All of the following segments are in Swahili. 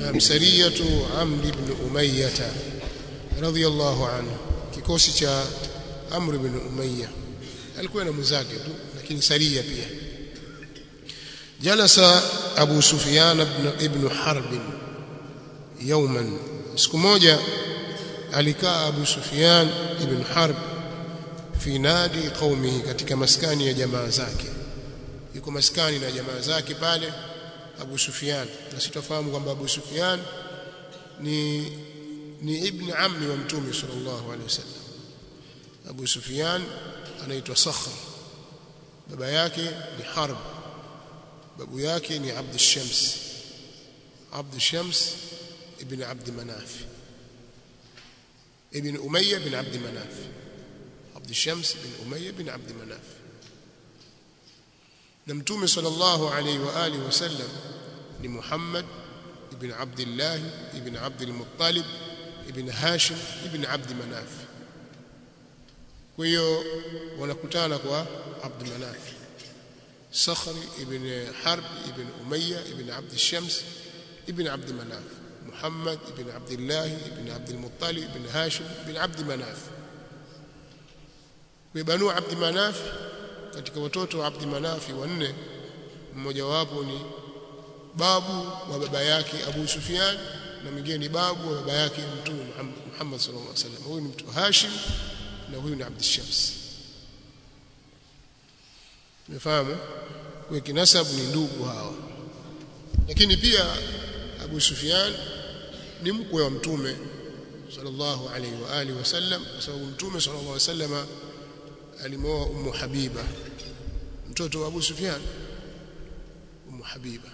na sariyatu Amr ibn Umayyah radhiyallahu anhu kikosi cha Amr ibn Umayyah alikuwa na mwenzake tu lakini saria pia jalasa Abu Sufyan ibn, ibn Harb yawman siku moja alikaa Abu Sufyan ibn Harb fi nadi qaumihi katika maskani ya jamaa zake yuko maskani na jamaa zake pale Abu Sufyan na sitafahamu kwamba Abu Sufyan ni ni ibn ammi wa mtume sallallahu alaihi wasallam Abu Sufyan anaitwa Sakhr baba yake ni Harb babu yake ni Abd Shams Abd Shams ibn Abd Manaf ibn Umayya bin Abd Manaf Abd Shams ibn Umayya bin Abd Manaf na mtume sallallahu alaihi wa alihi wasallam ni Muhammad ibn Abdullah ibn Abd al-Muttalib ibn Hashim ibn Abd Manaf kwa hiyo wanakutana kwa Abd Manaf Sakhri ibn Harb ibn Umayya ibn Abd Shams ibn Abd Manaf Muhammad ibn Abdullah ibn Abd al-Muttalib ibn Hashim ibn Abd Manaf kwa Banu Abd Manaf katika watoto wa Abd Manafi wanne mmoja wapo ni babu wa baba yake Abu Sufyan na mwingine ni babu wa baba yake Mtume Muhammad sallallahu alaihi wasallam huyu ni mtu Hashim na huyu ni Abd Shams umefahamu kwa kinasab ni ndugu hawa lakini pia Abu Sufyan ni mkwe wa Mtume sallallahu alaihi wa alihi wasallam kwa sababu Mtume sallallahu alaihi wasallam alimwoa Ummu Habiba mtoto wa Abu Sufyan Ummu Habiba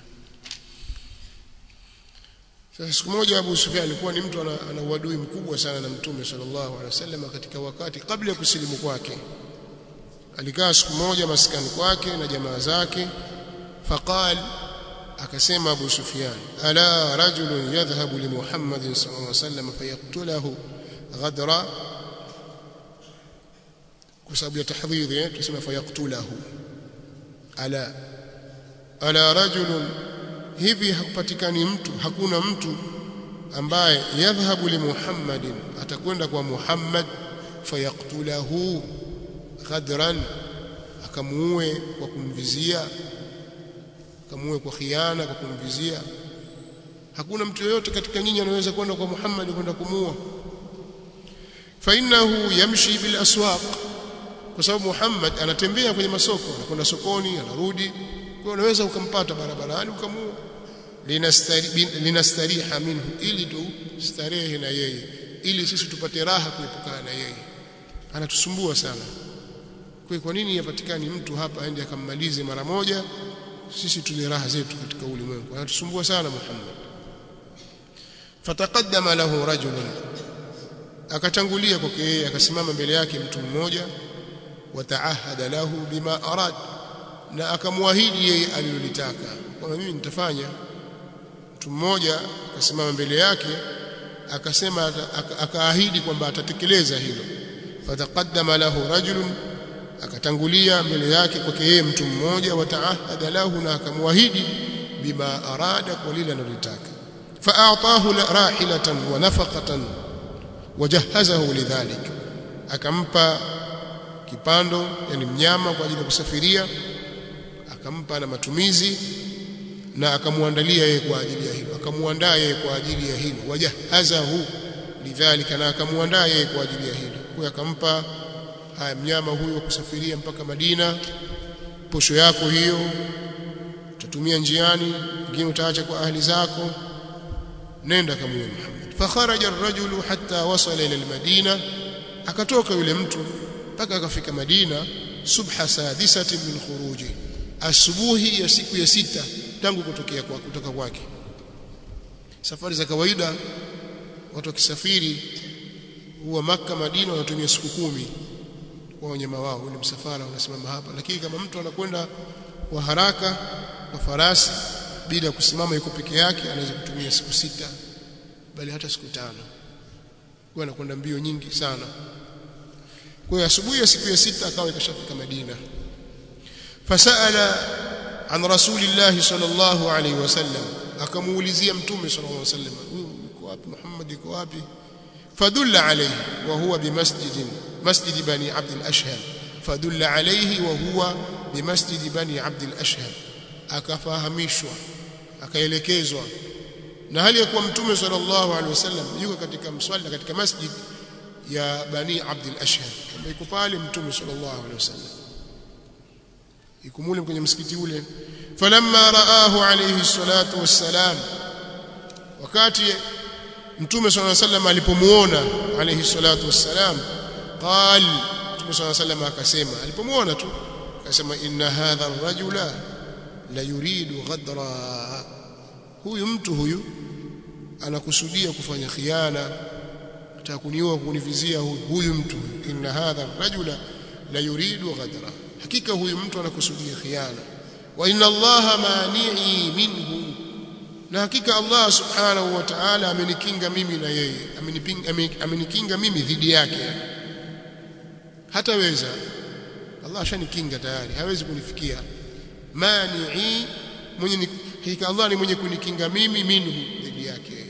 sasa siku moja Abu Sufyan alikuwa ni mtu ana, ana uadui mkubwa sana na Mtume sallallahu alaihi wasallam katika wakati kabla ya kusilimu kwake alikaa siku moja maskani kwake na jamaa zake faqal akasema Abu Sufyan ala rajulun yadhhabu li Muhammadin sallallahu alaihi wasallam fayaqtulahu ghadra kwa sababu ya tahdhiri eh tuseme fayaqtulahu ala ala rajulun hivi hakupatikani mtu hakuna mtu ambaye yadhhabu li Muhammadin atakwenda kwa Muhammad fayaqtulahu ghadran akamuue kwa kumvizia akamuue kwa khiana kwa kumvizia hakuna mtu yoyote katika nyinyi anaweza kwenda kwa Muhammad kwenda kumuua fa innahu yamshi bil aswaq kwa sababu Muhammad anatembea kwenye masoko anakwenda sokoni anarudi kwa unaweza ukampata barabarani ukamuua linastariha minhu ili tu starehe na yeye ili sisi tupate raha kuepukana na yeye anatusumbua sana kwa kwa nini yapatikani mtu hapa aende akammalize mara moja sisi tule raha zetu katika ulimwengu anatusumbua sana Muhammad fataqaddama lahu rajulun akatangulia kwake yeye akasimama mbele yake mtu mmoja wataahada lahu bima arad na akamwahidi yeye alilolitaka kwamba mimi nitafanya mtu mmoja akasimama mbele yake akasema akaahidi kwamba atatekeleza hilo fataqaddama lahu rajulun akatangulia mbele yake kwake yeye mtu mmoja wataahada lahu na akamwahidi bima arada kwa lile analotaka faatahu rahilatan wa nafaqatan wajahazahu lidhalik akampa kipando yani mnyama kwa ajili ya kusafiria akampa na matumizi na akamwandalia yeye kwa ajili ya hilo akamuandaa yeye kwa ajili ya hilo wajahazahu lidhalika na akamwandaa yeye kwa ajili ya hilo kwa akampa haya mnyama huyo kusafiria mpaka Madina posho yako hiyo utatumia njiani ingine utaacha kwa ahli zako nenda kamuue Muhammad fakharaja ar-rajulu hatta wasala ila al-Madina akatoka yule mtu mpaka akafika Madina subha sadisati min khuruji asubuhi ya siku ya sita tangu kutokea kwa kutoka kwake safari za kawaida watu wakisafiri huwa maka Madina wanatumia siku kumi kwa wanyama wao ule msafara unasimama hapa lakini kama mtu anakwenda kwa haraka kwa farasi bila kusimama yuko peke yake anaweza kutumia siku sita bali hata siku tano kwa anakwenda mbio nyingi sana kwa hiyo asubuhi ya siku ya sita akawa ikashafika Madina fasala an rasulillah sallallahu alaihi wasallam akamuulizia mtume sallallahu alaihi wasallam huyu yuko wapi Muhammad yuko wapi fadulla alayhi wa huwa bimasjidin masjid bani abd al-ashhal fadulla alayhi wa huwa bimasjid bani abd al-ashhal akafahamishwa akaelekezwa na hali ya kuwa mtume sallallahu alaihi wasallam yuko katika mswala katika masjid ya bani abd al-ashhal yuko pale mtume sallallahu alaihi wasallam ikumule kwenye msikiti ule falamma raahu alayhi salatu wassalam wakati mtume sallallahu alayhi wasallam alipomuona alayhi salatu wassalam qal mtume sallallahu alayhi wasallam akasema alipomuona tu akasema inna hadha ar-rajula la yuridu ghadra huyu mtu huyu anakusudia kufanya khiana atakuniua kunivizia huyu huyu mtu inna hadha ar-rajula la yuridu ghadra hakika huyu mtu anakusudia khiana wa inna allaha mani'i minhu na hakika Allah subhanahu wa ta'ala amenikinga mimi na yeye amenikinga mimi dhidi yake hataweza Allah ashanikinga tayari hawezi kunifikia mani'i mwenye hakika Allah ni mwenye kunikinga mimi minhu dhidi yake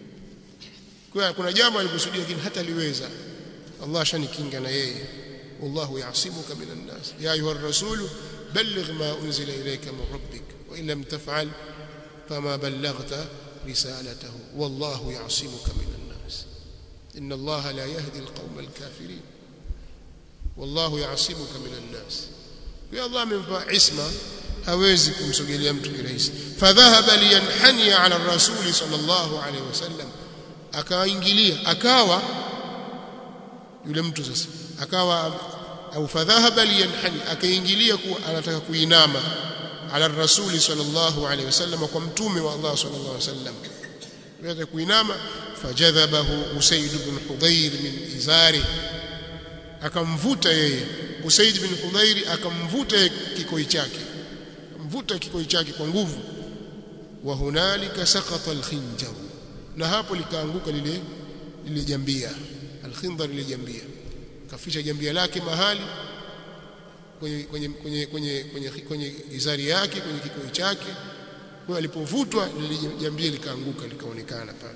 kwa kuna jambo alikusudia lakini hata liweza Allah ashanikinga na yeye والله يعصمك من الناس يا أيها الرسول بلغ ما أنزل إليك من ربك وإن لم تفعل فما بلغت رسالته والله يعصمك من الناس إن الله لا يهدي القوم الكافرين والله يعصمك من الناس يا الله من عصمة hawezi kumsogelea mtu kirahisi fadhahaba liyanhani ala rasuli sallallahu alaihi wasallam akaingilia akawa yule mtu sasa akawa au fadhahaba liyanhani akaingilia kuwa anataka kuinama ala rasuli sallallahu alaihi wasallam kwa mtume wa Allah sallallahu alaihi wasallam anataka kuinama fajadhabahu usaid ibn hudayr min izari akamvuta yeye usaid ibn hudayr akamvuta kikoi chake mvuta kikoi chake kwa nguvu wa hunalika saqata alkhinjar na hapo likaanguka lile lile jambia alkhindar lile jambia kaficha jambia lake mahali kwenye kwenye kwenye kwenye kwenye, kwenye izari yake kwenye kikoi chake kwa alipovutwa lile jambia likaanguka likaonekana pale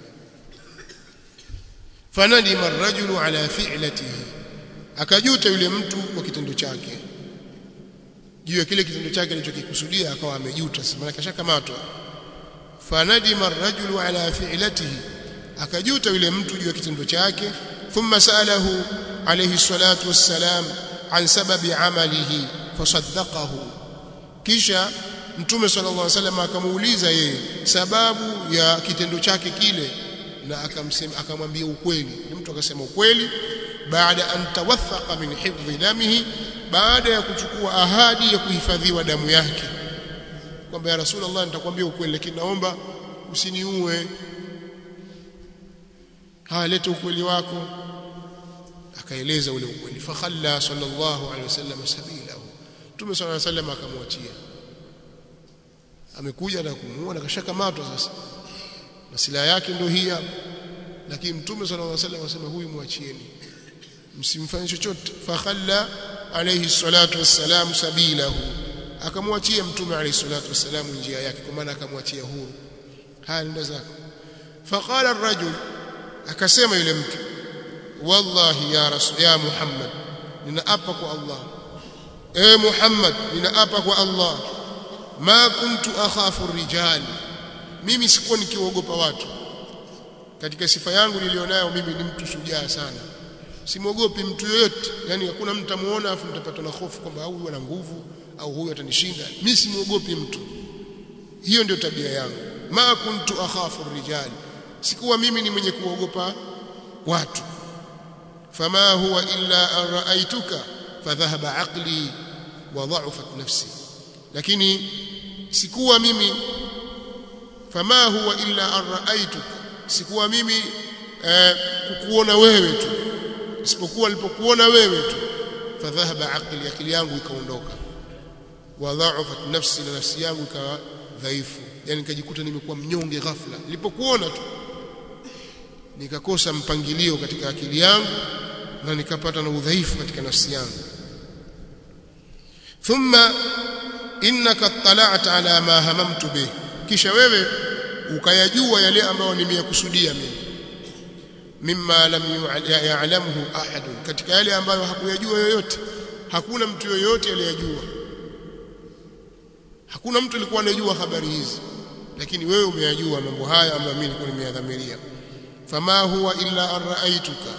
fanadima ar-rajulu ala fi'latihi akajuta yule mtu kwa kitendo chake juu ya kile kitendo chake alichokikusudia akawa amejuta maana kashakamatwa fanadima ar-rajulu ala fi'latihi akajuta yule mtu juu ya kitendo chake thumma sa'alahu alayhi salatu wassalam an sababi amalihi fasaddaqahu kisha mtume sallallahu alaihi wasallam akamuuliza yeye sababu ya kitendo chake kile na akamsema akamwambia ukweli mtu akasema ukweli baada an tawathaqa min hifdhi damihi baada ya kuchukua ahadi ya kuhifadhiwa damu yake kwamba ya rasulullah nitakwambia ukweli lakini naomba usiniue haya leta ukweli wako akaeleza ule ukweli fakhalla sallallahu alaihi wasallam sabilahu Mtume sallallahu alaihi wasallam akamwachia amekuja na kumuua na kashakamatwa sasa na silaha yake ndio hii hapa lakini Mtume sallallahu alaihi wasallam asema huyu mwachieni msimfanye chochote fakhalla alayhi salatu wassalam sabilahu akamwachia Mtume alayhi salatu wassalam njia yake kwa maana akamwachia huru haya ndio zako faqala ar-rajul akasema yule mtu wallahi ya rasul ya muhammad ninaapa kwa allah e muhammad ninaapa kwa allah ma kuntu akhafu rijal mimi sikuwa nikiogopa watu katika sifa yangu nilionayo mimi ni mtu shujaa sana simwogopi mtu yoyote yani hakuna mtu amuona afu nitapatwa na hofu kwamba huyu ana nguvu au huyu atanishinda mimi simwogopi mtu hiyo ndio tabia yangu ma kuntu akhafu rijal sikuwa mimi ni mwenye kuogopa watu fama huwa illa an ra'aytuka fadhahaba aqli wa dha'afat nafsi lakini sikuwa mimi fama huwa illa an ra'aytuka sikuwa mimi eh, kukuona wewe tu isipokuwa nilipokuona wewe tu fadhahaba aqli akili yangu ikaondoka wa dha'afat nafsi na nafsi yangu ikawa dhaifu yani nikajikuta nimekuwa mnyonge ghafla nilipokuona tu nikakosa mpangilio katika akili yangu na nikapata na udhaifu katika nafsi yangu thumma innaka tala'ta ala ma hamamtu bih kisha wewe ukayajua yale ambayo nimeyakusudia mimi mimma lam ya'lamhu ahadun katika yale ambayo hakuyajua yoyote hakuna mtu yoyote aliyejua hakuna mtu alikuwa anajua habari hizi lakini wewe umeyajua mambo haya ambayo mimi nilikuwa nimeyadhamiria fama huwa illa an ra'aytuka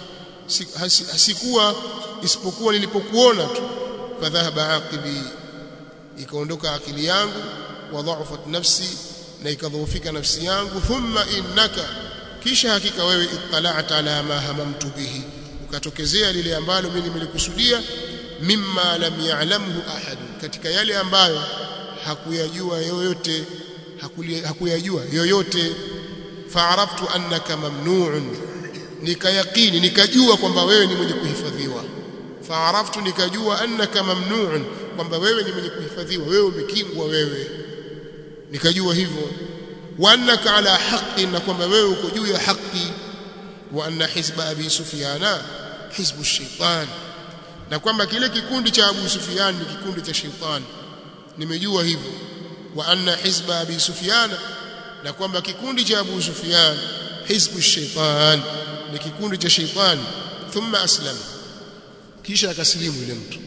hasikuwa isipokuwa nilipokuona tu fadhahaba aqibi ikaondoka akili yangu wa dha'afat nafsi na ikadhoofika nafsi yangu thumma innaka kisha hakika wewe ittala'ta ala ma hamamtu bihi ukatokezea lile ambalo mimi nimelikusudia mimma lam ya'lamhu ahad katika yale ambayo hakuyajua yoyote hakuyajua yoyote fa'araftu annaka mamnu'un nikayaqini nikajua kwamba wewe ni mwenye kuhifadhiwa fa'araftu nikajua annaka mamnu'un kwamba wewe ni mwenye kuhifadhiwa wewe umekingwa wewe nikajua hivyo wa annaka ala haqqi na kwamba wewe uko juu ya haki wa anna hizba abi sufyana hizbu shaitan na kwamba kile kikundi cha Abu Sufyan ni kikundi cha shetani nimejua hivyo wa anna hizba abi sufyan na kwamba kikundi cha Abu Sufyan hizbu shaitan ni kikundi cha shetani thumma aslama kisha akasilimu yule mtu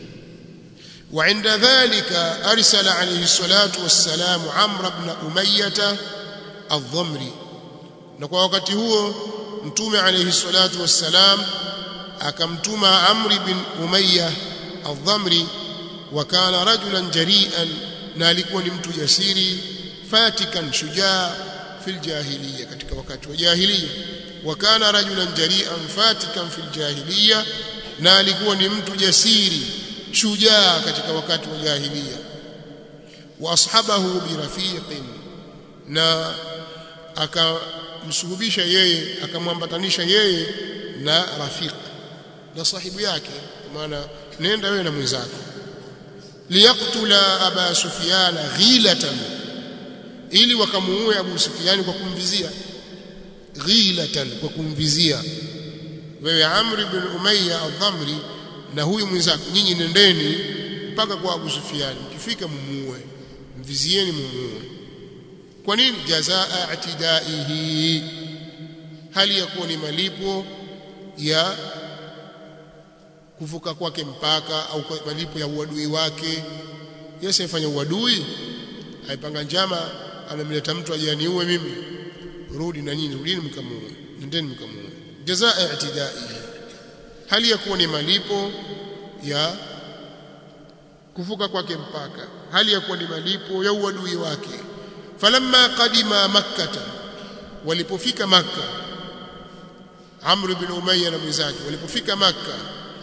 وعند ذلك أرسل عليه الصلاة والسلام عمرو بن أمية الضمري نكوا wakati huo mtume alayhi salatu wassalam akamtuma Amri bin Umayya al-Dhamri wa kana rajulan jari'an na alikuwa ni mtu jasiri fatikan shujaa fil jahiliya katika wakati wa jahiliya wa kana rajulan jari'an fatikan fil jahiliya na alikuwa ni mtu jasiri shujaa katika wakati wa jahiliya wa ashabahu birafiqin na akamsuhubisha yeye akamwambatanisha yeye na rafiq na sahibu yake maana nenda wewe na mwenzako liyaktula aba sufyan ghilatan ili wakamuue abu sufyan kwa kumvizia ghilatan kwa kumvizia wewe amr ibn umayya al-dhamri na huyu mwenzako nyinyi nendeni mpaka kwa abu sufyan mkifika mumuue mvizieni mumuue kwa nini jazaa atidaihi hali ya kuwa ni malipo ya kuvuka kwake mpaka au malipo ya uadui wake Yesu afanya uadui aipanga njama amemleta mtu ajaniue mimi rudi na nyinyi rudini mkamuue nendeni mkamuue jazaa i'tidaihi hali ya kuwa ni malipo ya kuvuka kwake mpaka hali ya kuwa ni malipo ya uadui wake falamma qadima makkata walipofika makka amr bin umayya na mwenzake walipofika makka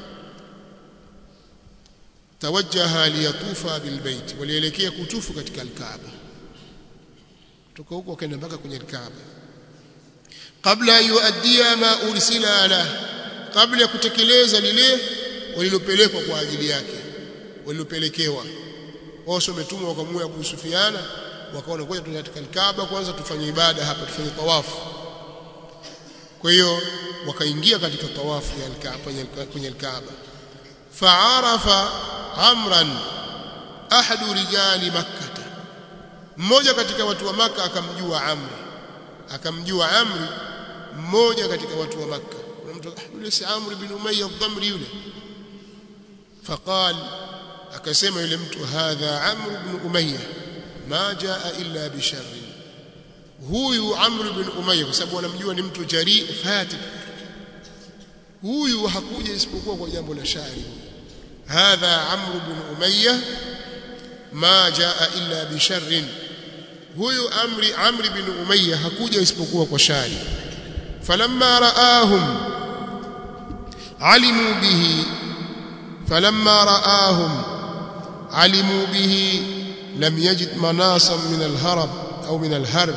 tawajjaha liyatufa bilbait walielekea kutufu katika alkaaba kutoka huko wakaenda mpaka kwenye alkaaba kabla yuaddia ma ursila la kabla ya kutekeleza lile walilopelekwa kwa ajili yake walilopelekewa wao wametumwa wakamua Abu Sufiana wakaona ngoja tuende katika alkaaba kwanza tufanye ibada hapa tufanye tawafu kwa hiyo wakaingia katika tawafu ya alkaaba kwenye alkaaba fa'arafa amran ahadu rijali makkah mmoja katika watu wa maka akamjua amri akamjua amri mmoja katika watu wa maka kuna mtu yule si amri bin umayya ad-damri yule faqal akasema yule mtu hadha amr bin umayya ma jaa illa bi sharri huyu amr bin umayya kwa sababu anamjua ni mtu jari fatik huyu hakuja isipokuwa kwa jambo la shari هذا عمرو بن أمية ما جاء إلا بشر huyu amri amri bin umayya hakuja isipokuwa kwa shari falamma raahum alimu bihi falamma raahum alimu bihi lam yajid manasan min alharab au min alharb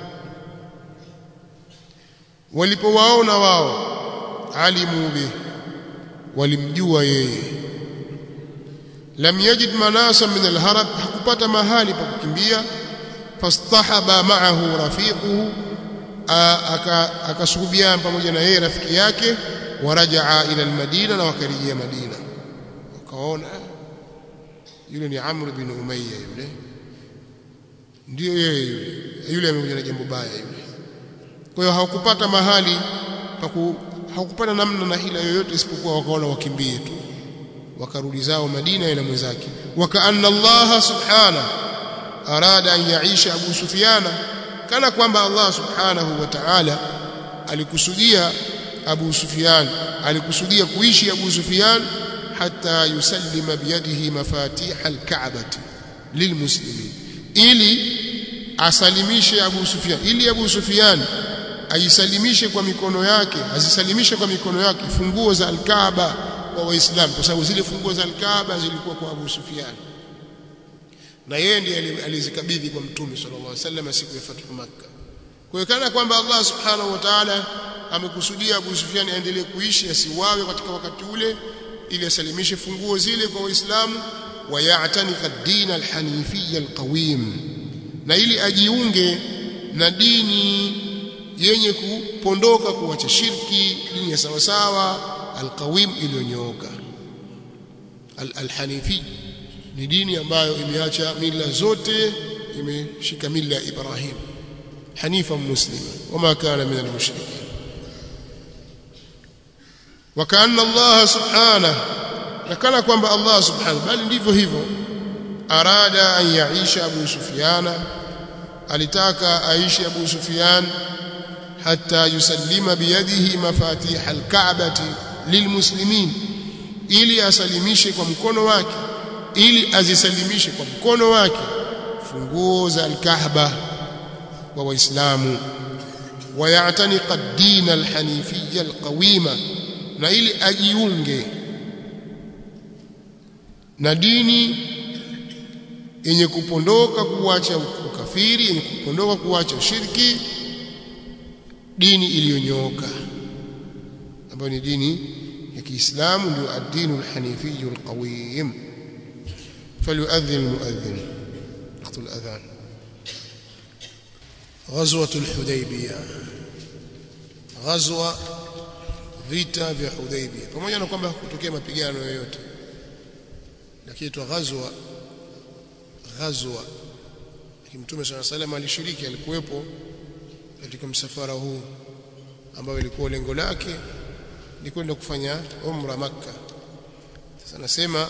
walipowaona wao alimu bihi walimjua yeye lam yajid manasa min alharab hakupata mahali pa kukimbia fastahaba ma'ahu rafiquhu akasuhubiana pamoja na yeye rafiki yake warajaa ila almadina na wakarejea madina wakaona yule ni amr bin umayya yule ndio yeye yule yule amekuja na jambo baya yule kwa hiyo hawakupata mahali paku hawakupata namna na hila yoyote isipokuwa wakaona wakimbie tu wakarudi zao Madina ila mwenzake wakaanna Allah subhana arada an yaisha Abu Sufyana kana kwamba Allah subhanahu wa ta'ala alikusudia Abu Sufyan alikusudia kuishi Abu Sufyan hatta yusallima biyadihi mafatih al-Ka'bah lilmuslimin ili asalimishe Abu Sufyan ili Abu Sufyan aisalimishe kwa mikono yake azisalimishe kwa mikono yake funguo za al-Kaaba kwa waislamu kwa sababu zile funguo za al-Kaaba zilikuwa kwa Abu Sufyan na yeye ndiye alizikabidhi kwa Mtume sallallahu alaihi wasallam siku ya Fathu Makkah kwa hiyo kana kwamba Allah subhanahu wa ta'ala amekusudia Abu Sufyan aendelee kuishi asiwawe katika wakati ule ili asalimishe funguo zile kwa waislamu wayatanika ad-din al-hanifiyya al-qawim na ili ajiunge na dini yenye kupondoka kuacha shirki dini ya sawa sawa al-qawim iliyonyooka al-hanifi ni dini ambayo imeacha mila zote imeshika mila ya Ibrahim حنيفا مسلما وما كان من المشركين وكأن الله سبحانه لكان kwamba Allah subhanahu bali ndivyo hivyo arada an yaisha Abu Sufyan alitaka aishi Abu Sufyan hatta yusallima biyadihi mafatih al-Ka'bati lilmuslimin ili asalimishe kwa mkono wake ili azisalimishe kwa mkono wake funguo za al-Kaaba wa waislamu wayataniqa ad-din al-hanifiyya al-qawima na ili ajiunge na dini yenye kupondoka kuacha ukafiri yenye kupondoka kuacha shirki dini iliyonyooka ambayo ni dini ya Kiislamu ndio ad-din al-hanifiyyu al-qawim falyu'adhdhin al-mu'adhdhin waqt al-adhan غزوة الحديبية غزوة vita vya Hudaybiyah pamoja na kwamba kutokea mapigano yoyote lakini tu ghazwa ghazwa Mtume صلى الله عليه وسلم alishiriki alikuwepo katika msafara huu ambao ilikuwa lengo lake ni kwenda kufanya umra makka sasa nasema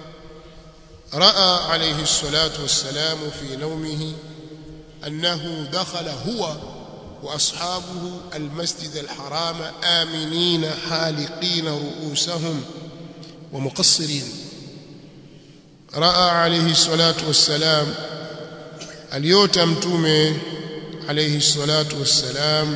raa alayhi salatu wassalamu fi nawmihi أنه دخل هو وأصحابه المسجد الحرام آمنين حالقين رؤوسهم ومقصرين رأى عليه الصلاة والسلام اليوتا متومه عليه الصلاة والسلام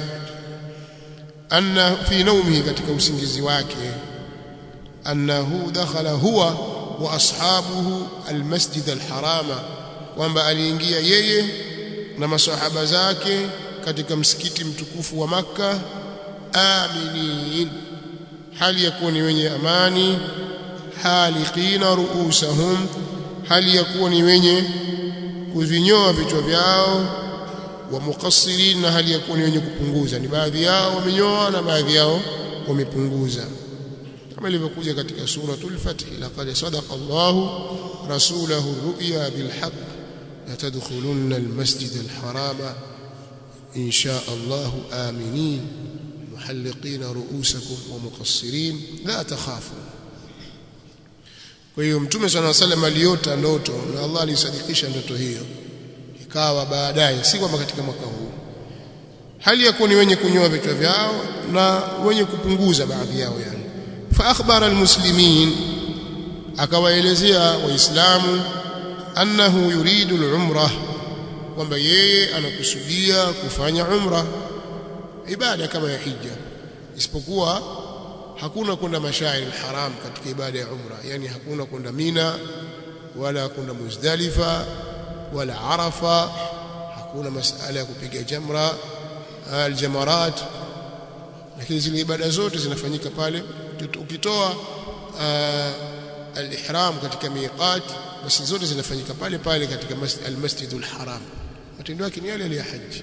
أن في نومه katika usingizi wake أنه دخل هو وأصحابه المسجد الحرام kwamba aliingia yeye na masahaba zake katika msikiti mtukufu wa maka aminin hali ya kuwa ni wenye amani haliqina ruusahum hali ya kuwa ni wenye kuvinyoa vichwa vyao wa muqassirin na hali ya kuwa ni wenye kupunguza ni baadhi yao wamenyoa na baadhi yao wamepunguza kama ilivyokuja katika suratul fath laqad sadaqa Allahu rasulahu ru'ya bil haqq لتدخلن المسجد الحرام إن شاء الله آمنين محلقين رؤوسكم ومقصرين لا تخافوا kwa hiyo mtume sana sallam aliota ndoto na Allah alisadikisha ndoto hiyo ikawa baadaye si kwamba katika mwaka huu hali ya kuwa ni wenye kunyoa vichwa vyao na wenye kupunguza baadhi yao yani fa akhbara almuslimin akawaelezea waislamu annahu yuridu al-umrah kwamba yeye anakusudia kufanya umra ibada kama ya hija isipokuwa hakuna kwenda mashairi haram katika ibada ya umra yani hakuna kwenda Mina wala kwenda Muzdalifa wala Arafa hakuna masala ya kupiga jamra aljamarat lakini zile ibada zote zinafanyika pale ukitoa al-ihram katika miqat basi zote zinafanyika pale pale katika al-masjidul haram matendo yake ni yale ya haji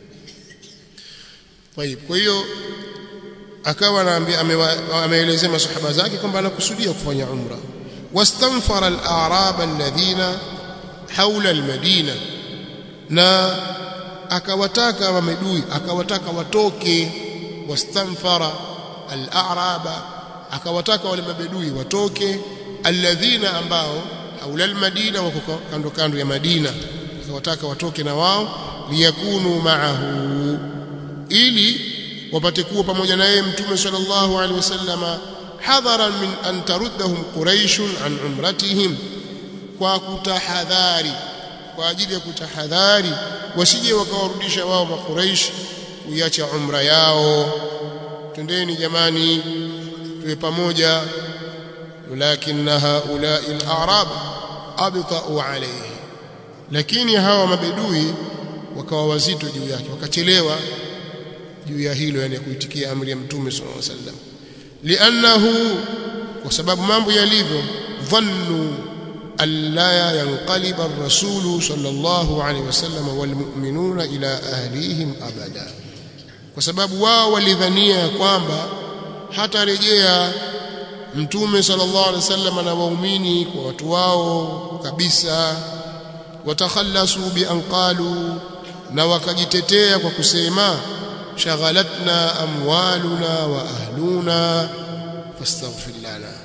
طيب kwa hiyo akawa anaambia ameelezea masahaba zake kwamba anakusudia kufanya umra wastanfara al-a'rab alladhina hawla al-madina na akawataka wamedui akawataka watoke wastanfara al-a'raba akawataka wale mabedui watoke alladhina ambao haula al-madina wako kando kando ya Madina akawataka watoke na wao liyakunu ma'ahu ili wapate kuwa pamoja na yeye mtume sallallahu alaihi wasallama hadharan min an taruddahum quraish an umratihim kwa kutahadhari kwa ajili ya kutahadhari wasije wakawarudisha wao makuraish kuiacha umra yao twendeni jamani tuwe pamoja walakin haulai al-a'rab abta'u alayhi lakini hawa mabedui wakawa wazito juu yake wakachelewa juu ya hilo yani kuitikia amri ya mtume sallallahu alaihi wasallam li'annahu kwa sababu mambo yalivyo dhannu alla yanqaliba ar-rasul sallallahu alaihi wasallam wal mu'minuna ila ahlihim abada kwa sababu wao walidhania kwamba hatarejea mtume sallallahu alaihi wasallam na waumini kwa watu wao kabisa watakhallasu bi an qalu na wakajitetea kwa kusema shaghalatna amwaluna wa ahluna fastaghfir lana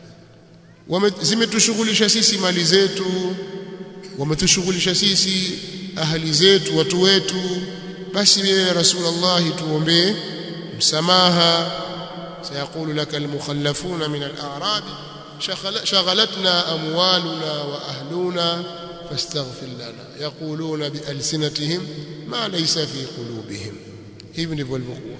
zimetushughulisha sisi mali zetu wametushughulisha sisi ahali zetu watu wetu basi wewe rasulullah tuombee msamaha sayaqulu laka almukhallafuna min al-a'rab shaghalatna amwaluna wa ahluna fastaghfir lana yaquluna bi alsinatihim ma laysa fi qulubihim hivi ndivyo walivyokuwa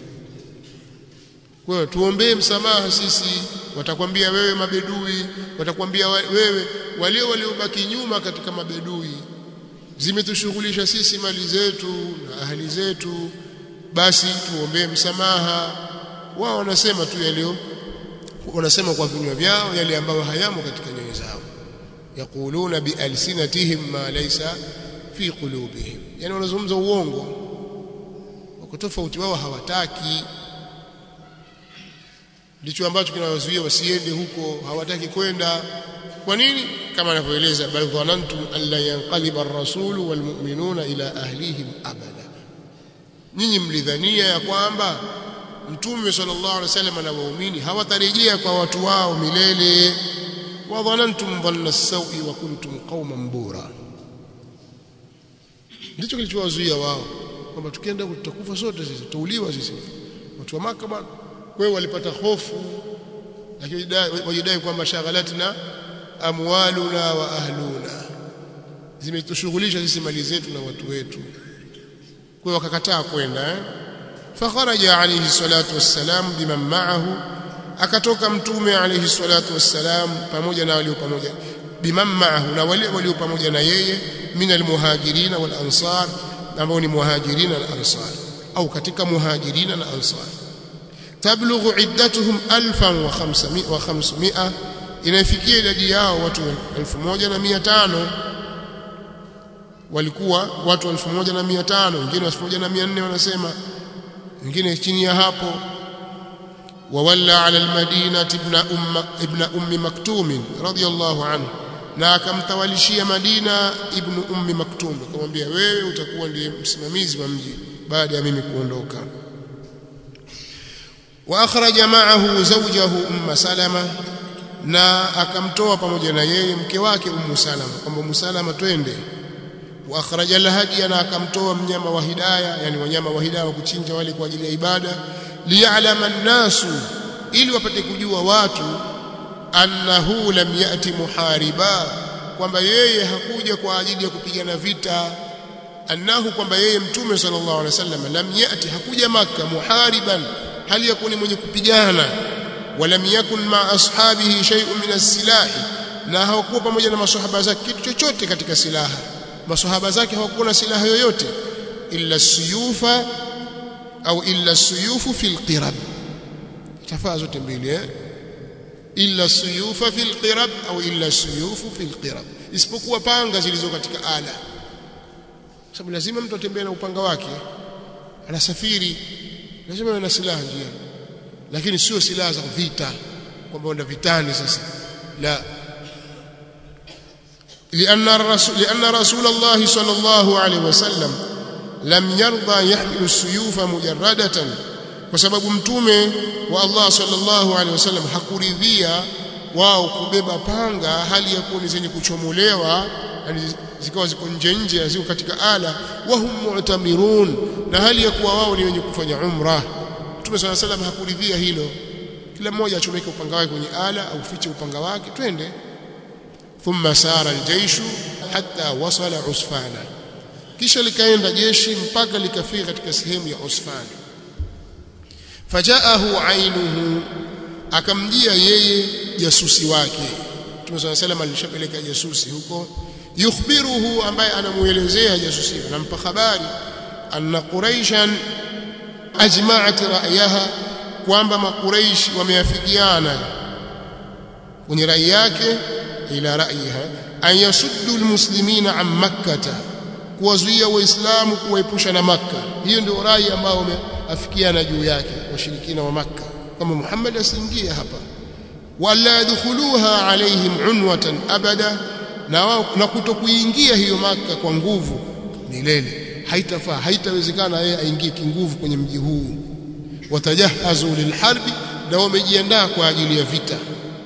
kwa hiyo tuombee msamaha sisi watakwambia wewe mabedui watakwambia wewe walio waliobaki nyuma katika mabedui zimetushughulisha sisi mali zetu na ahali zetu basi tuombee msamaha wao wanasema tu yalio wanasema kwa vinywa vyao yale ambayo hayamo katika nyoyo zao yaquluna bialsinatihim ma laysa fi qulubihim yani wanazungumza uongo wako tofauti wao hawataki ndicho ambacho kinawazuia wasiende huko hawataki kwenda kwa nini kama anavyoeleza bal dhanantum an la yanqaliba ar-rasul wal mu'minuna ila ahlihim abada nyinyi mlidhania ya kwamba mtume sallallahu alaihi wasallam na waumini hawatarejea kwa watu wao milele wa dhanantum dhanna as-sawi wa kuntum qauman bura ndicho kilichowazuia wao kwamba tukienda tutakufa sote sisi tutauliwa sisi watu wa maka bwana kwa hiyo walipata hofu lakini wajidai kwamba shaghalatna amwaluna wa ahluna zimetushughulisha sisi mali zetu na watu wetu kwa hiyo wakakataa kwenda eh fakharaja alayhi salatu wassalam biman ma'ahu akatoka mtume alayhi salatu wassalam pamoja na walio pamoja biman ma'ahu na wale walio pamoja na yeye min almuhajirin wal ansar ambao ni muhajirin na ansar au katika muhajirin na ansar tablughu iddatuhum 1500 inafikia idadi yao watu 1500 walikuwa watu 1500 wengine 1400 wanasema wengine chini ya hapo wawalla ala almadinati ibn umma ibn ummi maktum radiyallahu anhu na akamtawalishia Madina ibn ummi maktum akamwambia wewe utakuwa ndiye msimamizi wa mji baada ya mimi kuondoka واخرج معه زوجه ام سلمة na akamtoa pamoja na yeye mke wake ummu salama kwamba ummu salama twende wa akhraja alhadiya na akamtoa mnyama wa hidaya yani wanyama wa hidaya wa kuchinja wale kwa ajili ya ibada liya'lama an-nasu ili wapate kujua watu annahu lam yati muhariba kwamba yeye hakuja kwa ajili ya kupigana vita annahu kwamba yeye mtume sallallahu alaihi wasallam lam yati hakuja maka muhariban hali yakuni mwenye kupigana walam yakun ma ashabihi shay'un min as-silah na hawakuwa pamoja na maswahaba zake kitu chochote katika silaha maswahaba zake hawakuwa na silaha yoyote illa suyufa au illa suyufu fil qirab tafaa zote mbili eh illa suyufa fil qirab au illa suyufu fil qirab isipokuwa panga zilizo katika ala sababu lazima mtu atembee na upanga wake anasafiri lazima awe na silaha njia lakini sio silaha za vita kwamba unda vitani sasa la لأن الرسول لأن رسول الله صلى الله عليه وسلم لم يرضى يحمل السيوف مجردة وسبب mtume wa Allah sallallahu alaihi wasallam hakuridhia wao kubeba panga hali ya kuwa ni zenye kuchomolewa zikawa ziko nje nje ziko katika ala wahum mu'tamirun na hali ya kuwa wao ni wenye kufanya umra Mtume صلى الله عليه وسلم hakuridhia hilo kila mmoja achomeke upanga wake kwenye ala au fiche upanga wake twende thumma sara aljayshu hatta wasala usfana kisha likaenda jeshi mpaka likafika katika sehemu ya usfana fajaahu ainuhu akamjia yeye jasusi wake Mtume صلى الله عليه وسلم alishapeleka jasusi huko yukhbiruhu ambaye anamuelezea jasusi anampa habari anna quraishan ajma'at ra'yaha kwamba makuraish wameafikiana kwenye rai yake ila ra'yiha an yasuddu almuslimina an makkah kuwazuia waislamu kuwaepusha na makka hiyo ndio rai ambayo wameafikiana juu yake washirikina wa makka kama Muhammad asiingie hapa wala yadkhuluha alaihim unwatan abada na wao na kutokuingia hiyo maka kwa nguvu milele haitafaa haitawezekana yeye aingie kinguvu kwenye mji huu watajahazu lilharbi na wamejiandaa kwa ajili ya vita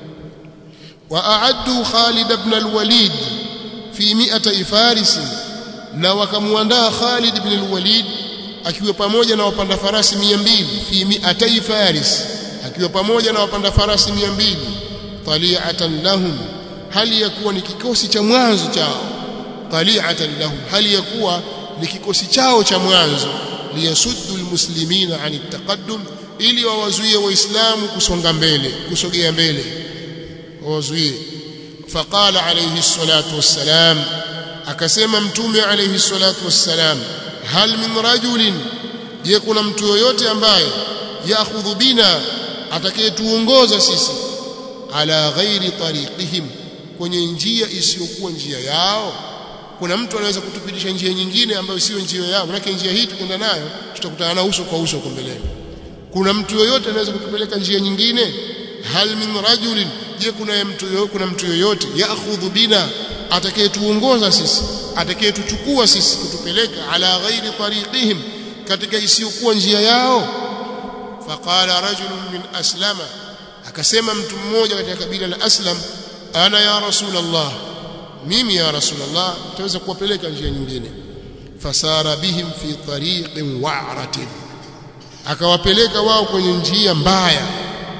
waaaddu Khalid ibn al-Walid fi 100 faris na wakamwandaa Khalid ibn al-Walid akiwa pamoja na wapanda farasi 200 fi 100 faris akiwa pamoja na wapanda farasi 200 tali'atan lahum hali ya kuwa ni kikosi cha mwanzo chao tali'atan lahum hali ya kuwa ni kikosi chao cha mwanzo liyasuddu almuslimina an taqaddum ili wawazuie waislamu kusonga mbele kusogea mbele wawazuie faqala alayhi salatu wassalam akasema mtume alayhi salatu wassalam hal min rajulin je kuna mtu yoyote ambaye yaakhudhu bina atakayetuongoza sisi ala ghairi tariqihim kwenye njia isiyokuwa njia yao kuna mtu anaweza kutupitisha njia nyingine ambayo sio njia yao manake njia hii tukienda nayo tutakutana na uso kwa uso huko mbele kuna mtu yoyote anaweza kutupeleka njia nyingine hal min rajulin je kuna mtu yoyote kuna mtu yoyote yaakhudhu bina atakayetuongoza sisi atakayetuchukua sisi kutupeleka ala ghairi tariqihim katika isiyokuwa njia yao faqala rajulun min aslama akasema mtu mmoja katika kabila la aslam ana ya rasulullah mimi ya rasulullah tutaweza kuwapeleka njia nyingine fasara bihim fi tariqin wa'ratin akawapeleka wao kwenye njia mbaya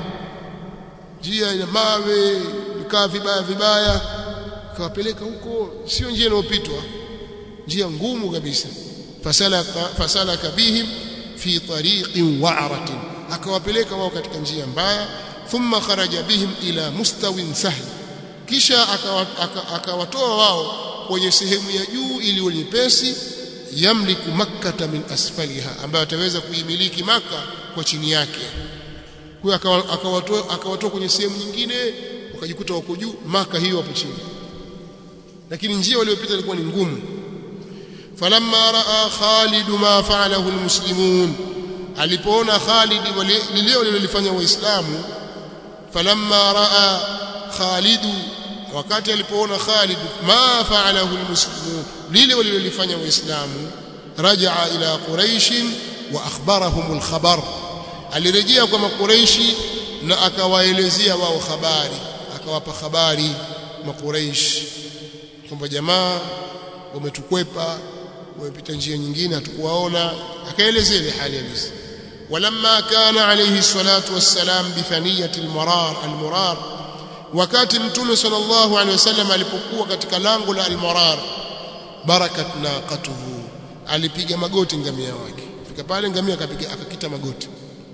njia ya mawe vikaa vibaya vibaya akawapeleka huko sio njia inayopitwa njia ngumu kabisa fasalaka fasalaka bihim fi tariqin wa'ratin akawapeleka wao katika njia mbaya thumma kharaja bihim ila mustawin sahl kisha akawatoa wao kwenye sehemu ya juu iliyo nyepesi yamliku makkata min asfaliha ambayo ataweza kuimiliki maka kwa chini yake kwa akawatoa akawatoa kwenye sehemu nyingine wakajikuta wako juu maka hiyo hapo chini lakini njia waliyopita ilikuwa ni ngumu falamma raa Khalid ma fa'alahu almuslimun alipoona Khalid lile walilofanya waislamu falamma raa Khalid wakati alipoona Khalid ma fa'alahu almuslimun lile walilofanya waislamu rajaa ila quraish wa akhbarahum alkhabar alirejea kwa makuraishi na akawaelezea wao habari akawapa habari makuraish kwamba jamaa wametukwepa wamepita njia nyingine hatukuwaona akaelezea ile hali halisi ولما كان عليه الصلاة والسلام بثنية المرار المرار wakati mtume sallallahu alaihi wasallam alipokuwa katika lango la al-Marar barakat naqatuhu alipiga magoti ngamia wake fika pale ngamia akapiga akakita magoti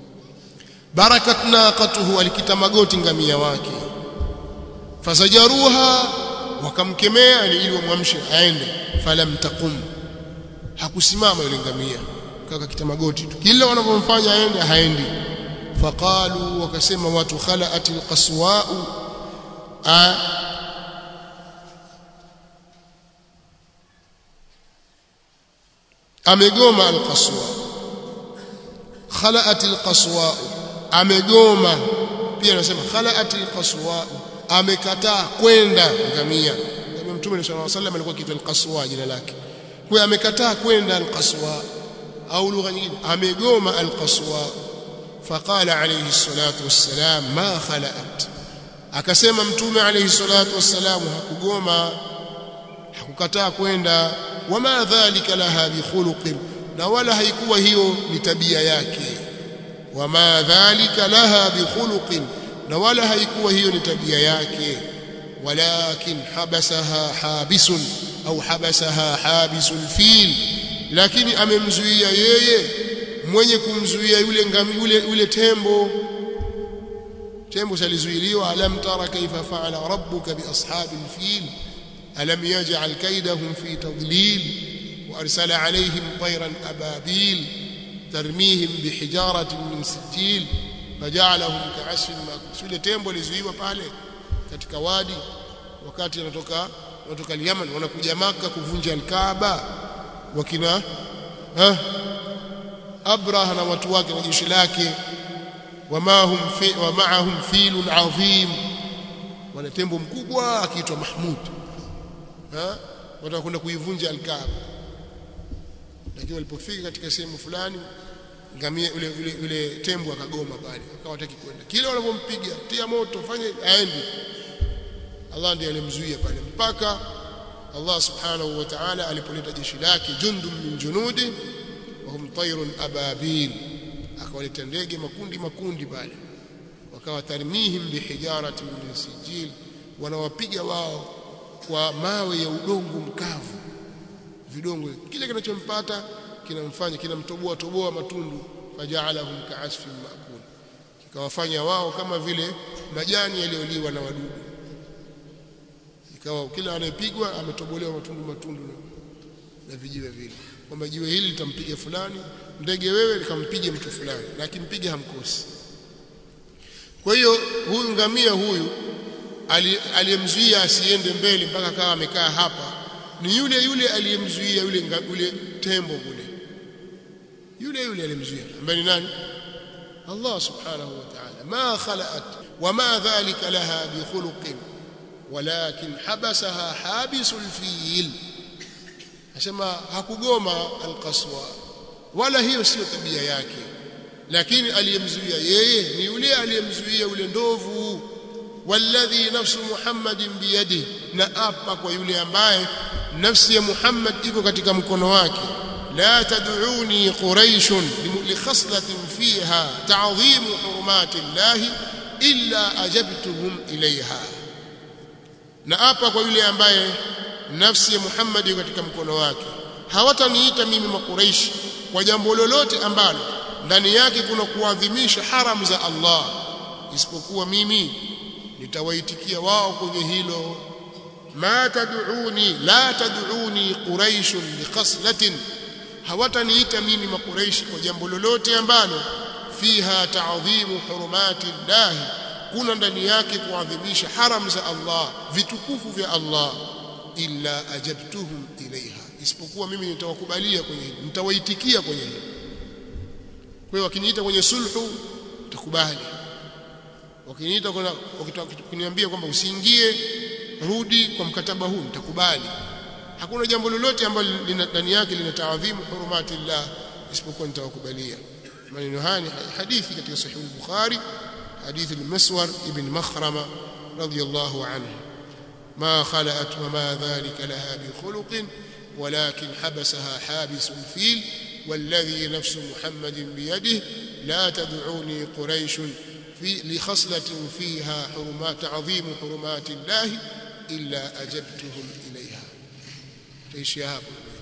barakat naqatuhu alikita magoti ngamia wake fasajaruha wakamkemea ili wamwamshe aende falam taqum hakusimama yule ngamia kaka kita magoti tu kila wanapomfanya aende haendi faqalu wakasema watu khalaatil qaswa'u amegoma alqaswa khalaat alqaswa amegoma pia anasema khalaat alqaswa amekataa kwenda ngamia mtume sallallahu alaihi wasallam alikuwa kiitwa al-Qaswa jina lake kwa amekataa kwenda al-Qaswa au lugha nyingine amegoma al-Qaswa faqala alayhi salatu wassalam ma khala'at akasema mtume alayhi salatu wassalam hakugoma hakukataa kwenda wama dhalika laha bikhuluqin na wala haikuwa hiyo ni tabia yake wama dhalika laha bikhuluqin na wala haikuwa hiyo ni tabia yake walakin habasaha habisun au habasaha habisul fil lakini amemzuia yeye mwenye kumzuia yule ngami yule yule tembo tembo salizuiliwa alam tara kaifa faala rabbuka bi ashabil fil alam yaj'al kaydahum fi tadlil wa arsala alayhim tayran ababil tarmihim bihijaratin min sijil faj'alahum ka'asfin ma'kul yule tembo lizuiwa pale katika wadi wakati anatoka wanatoka Yemen wanakuja maka kuvunja al-Kaaba wakina ha Abraha na watu wake na jeshi lake wamahum fi wa ma'ahum filun adhim wana tembo mkubwa akiitwa Mahmud ha watakwenda kuivunja al-Kaaba lakini walipofika katika sehemu fulani ngamia yule yule yule tembo akagoma pale akawa hataki kwenda kile wanapompiga tia moto fanye aende Allah ndiye alimzuia pale mpaka Allah subhanahu wa ta'ala alipoleta jeshi lake jundum min junudi wa hum tayrun ababil akawaleta ndege makundi makundi pale wakawa tarmihim bihijaratin min sijil wanawapiga wao kwa mawe ya udongo mkavu vidongo kile kinachompata kinamfanya kinamtoboa toboa matundu faja'alahum ka'asfin ma'kul kikawafanya wao kama vile majani yaliyoliwa na wadudu ikawa kila anayepigwa ametobolewa matundu matundu na vijiwe vile kwamba jiwe hili litampiga fulani ndege wewe likampige mtu fulani na akimpiga hamkosi kwa hiyo huyu ngamia huyu aliyemzuia asiende mbele mpaka akawa amekaa hapa ni yule yule aliyemzuia yule yule tembo kule yule yule aliyemzuia ambaye ni nani Allah subhanahu wa ta'ala ma khalaqat wama dhalika laha bi khuluqin walakin habasaha habisul fil asema hakugoma alqaswa wala hiyo sio tabia yake lakini aliyemzuia yeye ni yule aliyemzuia yule ndovu walladhi nafsu muhammadin biyadihi na apa kwa yule ambaye nafsi ya muhammad iko katika mkono wake la tad'uni quraish li khaslatin fiha ta'dhim hurumati llahi illa ajabtuhum ilayha na apa kwa yule ambaye nafsi ya Muhammad iko katika mkono wake hawataniita mimi makuraishi kwa jambo lolote ambalo ndani yake kuna kuadhimisha haram za Allah isipokuwa mimi nitawaitikia wao kwenye hilo ma tad'uni la tad'uni quraish biqaslatin hawataniita mimi makuraishi kwa jambo lolote ambalo fiha ta'dhimu hurumati llahi kuna ndani yake kuadhimisha haram za Allah vitukufu vya Allah illa ajabtuhum ilaiha isipokuwa mimi nitawakubalia kwenye hili nitawaitikia kwenye hili kwa hiyo wakiniita kwenye sulhu nitakubali wakiniita kuniambia kwamba usiingie rudi kwa mkataba huu nitakubali hakuna jambo lolote ambalo ndani yake linataadhimu hurumati llah isipokuwa nitawakubalia maneno haya ni hadithi katika sahih al-bukhari حديث المسور ابن مخرمة رضي الله عنه ما خلأت وما ذلك لها بخلق ولكن حبسها حابس الفيل والذي نفس محمد بيده لا تدعوني قريش في لخصلة فيها حرمات عظيم حرمات الله إلا أجبتهم إليها تعيش يا